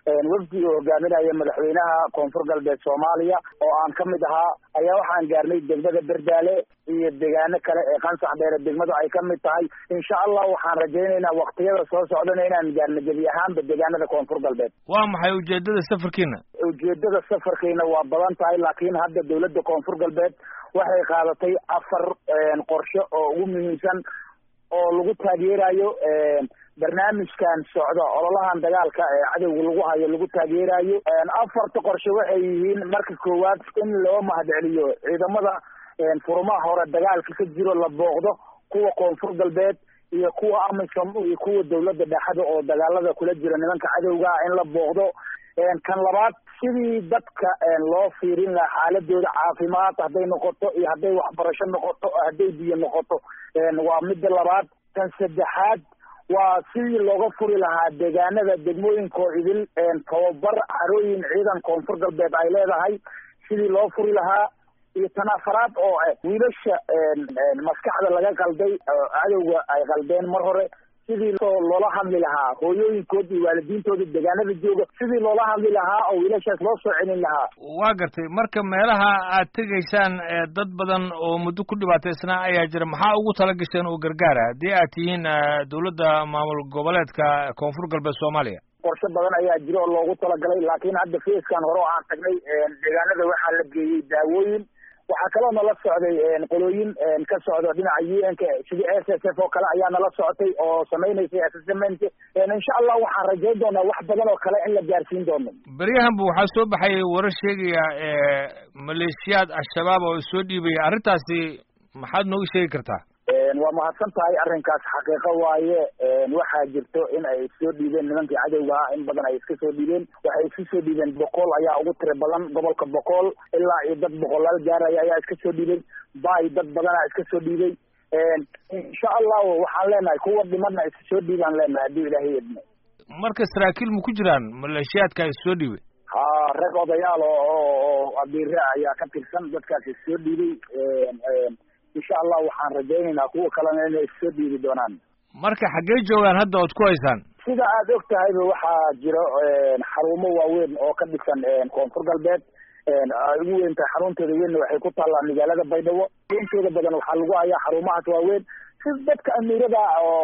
wafdi uu hogaaminaya madaxweynaha koonfur galbeed soomaaliya oo aan ka mid ahaa ayaa waxaan gaarnay degmada berdaale iyo deegaano kale ee qansax dheere degmadu ay ka mid tahay insha allah waxaan rajaynaynaa waktiyada soo socdana inaan gaarno gebi ahaanba deegaanada koonfur galbeed waa maxay ujeedada safarkiina ujeedada safarkiina waa badan tahay laakiin hadda dawladda koonfur galbeed waxay qaadatay afar qorshe oo ugu muhiimsan oo lagu taageerayo barnaamijkan socda ololahan dagaalka ee cadowga lagu hayo lagu taageerayo afarta qorshe waxay yihiin marka koowaad in loo mahadceliyo ciidamada furumaha hore dagaalka ka jiro la booqdo kuwa koonfur galbeed iyo kuwa amisom iyo kuwa dawladda dhexada oo dagaalada kula jira nimanka cadowga in la booqdo kan labaad sidii dadka loo fiirin lahaa xaaladooda caafimaad hadday noqoto iyo hadday waxbarasho noqoto hadday biyo noqoto waa midda labaad kan saddexaad waa sidii looga furi lahaa deegaanada degmooyinkoo idil tababar carooyin ciidan koonfur galbeed ay leedahay sidii loo furi lahaa iyo tan afaraad oo ah wiilasha maskaxda laga qalday cadowga ay qaldeen mar hore sidii loola hadli lahaa hooyooyinkood iyo waalidiintooda deegaanada jooga sidii loola hadli lahaa oo wiilashaas loo soo celin lahaa waa gartay marka meelaha aad tegaysaan dad badan oo muddo ku dhibaataysnaa ayaa jira maxaa ugu tala gasheen oo gargaara haddii aad tihiin dawladda maamul goboleedka koonfur galbeed soomaaliya qorshe badan ayaa jira oo loogu talagalay laakiin hadda feeskan hore oo aan tagnay deegaanada waxaa la geeyey daawooyin waxaa kaloo nala socday qolooyin ka socdo dhinaca u n ka sidii s s f oo kale ayaa nala socotay oo samaynaysay assessment insha allah waxaan rajayn doonaa wax badan oo kale in la gaarsiin doono beryahanba waxaa soo baxayay warar sheegaya maleeshiyaad al-shabaab oo soo dhiibaya arrintaasi maxaad nooga sheegi kartaa waa mahadsan tahay arrinkaas xaqiiqo waaye waxaa jirto in ay soo dhiibeen nimankii cadowga ah in badan ay iska soo dhiibeen waxay iska soo dhiibeen boqol ayaa ugu tiri badan gobolka boqol ilaa iyo dad boqolaal gaaraya ayaa iska soo dhiibay bay dad badanaa iska soo dhiibay insha allahu waxaan leenahay kuwa dhimana iska soo dhiibaan leenahay haddii ilaahay idmo marka saraakiil ma ku jiraan maleeshiyaadka is soo dhiibay ha rag odayaal oo oo abiire ayaa ka tirsan dadkaas is soo dhiibay insha allah waxaan rajaynaynaa kuwa kalena inay soo dhiibi doonaan marka xaggee joogaan hadda ood ku haysaan sida aad og tahayba waxaa jiro xarumo waaweyn oo ka dhisan koonfur galbeed ay ugu weyn tahay xarunteeda weynna waxay ku taallaa magaalada baydhabo intooda badan waxaa lagu hayaa xarumahaas waaweyn si dadka amiirada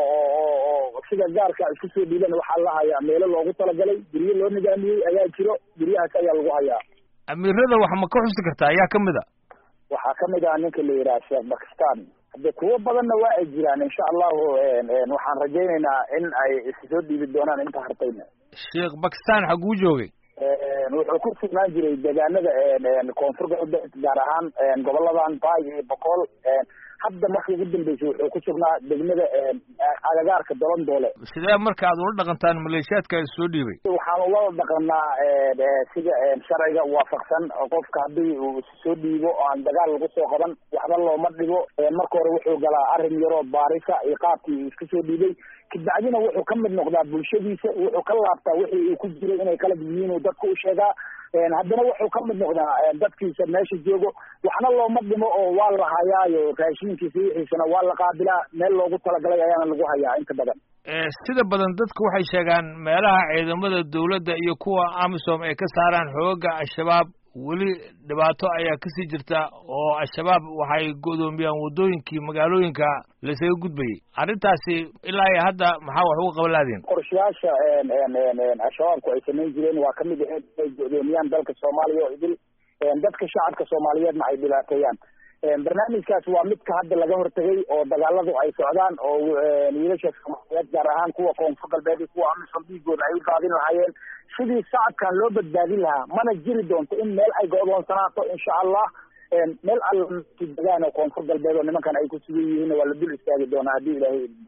oo sida gaarka isku soo dhiiban waxaa la hayaa meelo loogu talagalay guryo loo nidaamiyey ayaa jiro guryahaas ayaa lagu hayaa amiirada wax ma ka xusi kartaa ayaa kamid a waxaa kamid ah ninka la yidhaha sheekh bakistan hadde kuwo badanna waa ay jiraan insha allahu waxaan rajaynaynaa in ay issoo dhiibi doonaan inta hartayna sheekh bakistan xaguu joogay wuxuu ku sugnaan jiray deegaanada koonfur galbeed gaar ahaan goboladan baay iyo boqol hadda marka ugu dambeysay wuxuu ku sugnaa degmada agagaarka dolandoole sidee marka aad ula dhaqantaan maleeshiyaadka soo dhiibay waxaan ula dhaqanaa sida sharciga waafaqsan qofka haddii uu soo dhiibo oo aan dagaal lagu soo qaban waxba looma dhigo marka hore wuxuu galaa arrin yaroo baarisa iyo qaabkii iska soo dhiibay kabacdina wuxuu ka mid noqdaa bulshadiisa wuxuu ka laabtaa wixii uu ku jiray inay kala yihiin uu dadka u sheegaa haddana wuxuu ka mid noqdaa dadkiisa meesha joogo waxna looma dhimo oo waa la hayaayo raashinkiisa wixiisana waa la qaabilaa meel loogu talagalay ayaana lagu hayaa inta badan sida badan dadku waxay sheegaan meelaha ciidamada dawladda iyo kuwa amisom ay ka saaraan xooga al-shabaab weli dhibaato ayaa kasii jirta oo al-shabaab waxay go'doomiyaan waddooyinkii magaalooyinka laysaga gudbayay arrintaasi ilaa iyo hadda maxaa wax uga qaban laadiin qorshayaasha al-shabaabku ay samayn jireen waa kamid ahayd inay go'doomiyaan dalka soomaaliya oo idil dadka shacabka soomaaliyeedna ay dhibaateeyaan barnaamijkaas waa midka hadda laga hortegay oo dagaaladu ay socdaan oo wiilasha soomaaliyeed gaar ahaan kuwa koonfur galbeed iyo kuwa amisom dhiigooda ay u daadin lahaayeen sidii shacabkan loo badbaadin lahaa mana jiri doonto in meel ay go'doonsanaato insha allah meel alla degaan oo koonfur galbeed oo nimankan ay ku sugan yihiin waa la dul istaagi doonaa haddii ilaahay